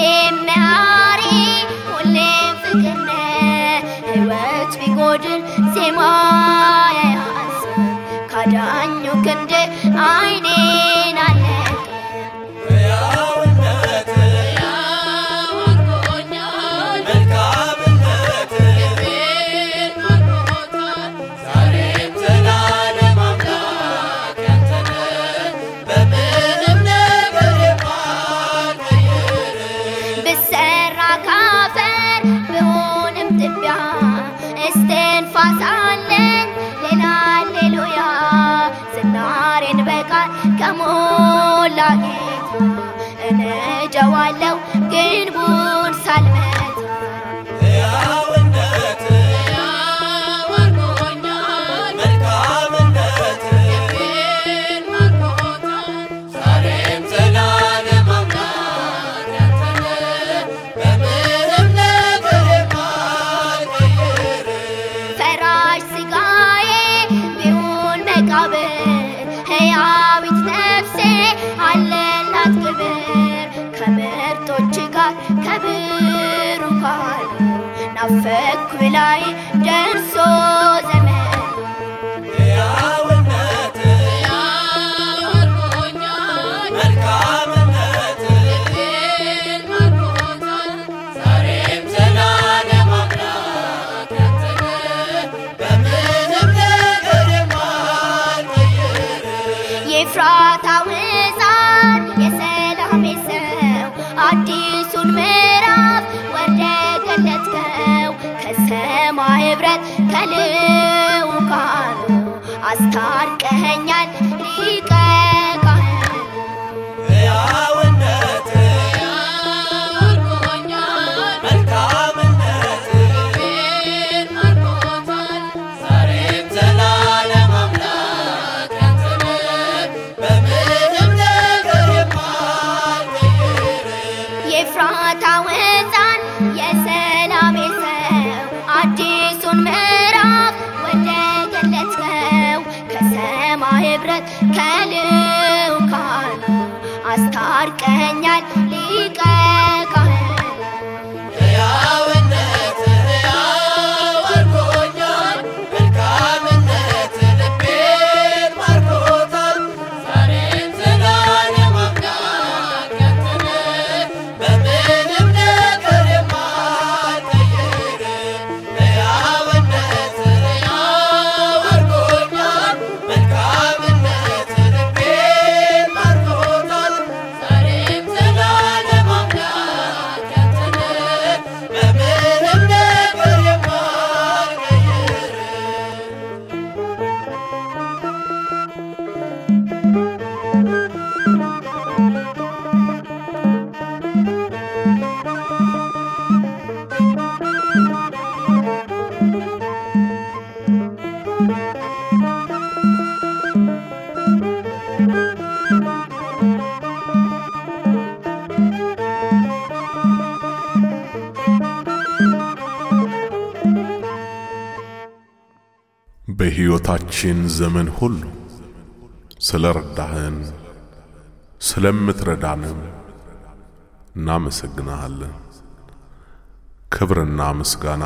ሁሌም መሐሪ ሁሌም ፍቅር ነህ ሕይወት ቢጎድል ዜማ ያያስብ ካዳኙ ክንድ አይኔን አለቀ ሕያውነት መልካምነት ዛሬም ዘላለም አምላክ ያንተ ነህ በምንም ነገር የማትቀይር ብሰራ ካፈር ብሆንም ትቢያ እስትንፋስ አለኝ ሌላ ሃሌሉያ ዝናሬን በቃል ከሞላ ጌታ እነጀዋለሁ ግንቡን ሳልመታ ሕያውነት መልካምነት ዛሬም ዘላለም አምላክ ያንተ ነህ በምንም ነገር የማትቀይር ፈራሽ ስጋዬ ቢሆን መቃብር ሕያዊት ነፍሴ አለላት ክብር ከምርጦች ጋር ከብሩካን ናፈኩ ላይ ደርሶ ዘመን ሕያውነት መልካምነት ዛሬም ዘላለም አምላክ ያንተ ነህ በምንም ነገር የማትቀይር የኤፍራታው ሕፃን የሰላሜ ሰው አዲሱን ምዕራፍ ወርደ ገለጥከው ከሰማይ ኅብረት ከልዑካኑ አስታርቀኸኛል ሊቀ ካህኑ ሕያውነት መልካምነት ዛሬም ዘላለም አምላክ ያንተ ነህ በምንም ነገር የማትቀይር የኤፍራታው ሕፃን የሰላሜ ሰው አዲሱን ምዕራፍ ወደ ገለጥከው ከሰማይ ኅብረት ከልዑካኑ አስታርቀኛል ሊቀ ካህኑ ሕያውነት ሕያው አድርጎኛል መልካምነት ልቤን ማርኮታል ዛሬም ዘላለም አምላክ ያንተ ነህ በምንም ነገር የማትቀይር ሕያውነት ሕያው አድርጎኛል መልካምነት ልቤን ማርኮታል ዛሬም ዘላለም አምላክ ያንተ ነህ በምንም ነገር የማትቀይር በሕይወታችን ዘመን ሁሉ ስለ ረዳህን ስለምትረዳንም እናመሰግንሃለን። ክብርና ምስጋና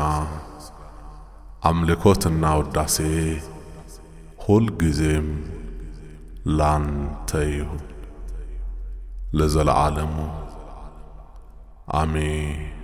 አምልኮትና ውዳሴ ሁልጊዜም ላንተ ይሁን ለዘለዓለሙ አሜን።